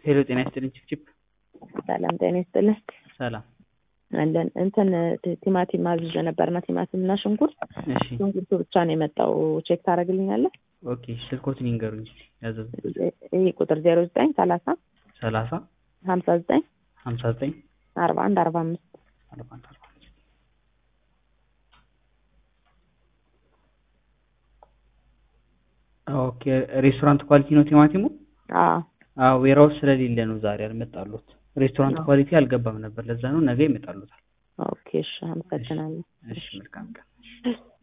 ሄሎ ጤና ይስጥልኝ ችፕችፕ ሰላም ጤና ይስጥልን። ሰላም አለን እንትን ቲ- ቲማቲም አዝዤ ነበርና ቲማቲም እና ሽንኩርት እሺ ሽንኩርቱ ብቻ ነው የመጣው። ቼክ ታደርግልኛለህ? ኦኬ ስልኮትን ይንገሩኝ እስኪ ያዘዙት ይህ ቁጥር ዜሮ ዘጠኝ ሰላሳ ሰላሳ ሀምሳ ዘጠኝ ሀምሳ ዘጠኝ አርባ አንድ አርባ አምስት አርባ አንድ አርባ አምስት ኦኬ ሬስቶራንት ኳሊቲ ነው ቲማቲሙ አዎ አዎ ዌራውስ ስለሌለ ነው ዛሬ አልመጣሉት ሬስቶራንት ኳሊቲ አልገባም ነበር ለዛ ነው ነገ ይመጣሉታል ኦኬ እሺ አመሰግናለሁ እሺ መልካም ቀን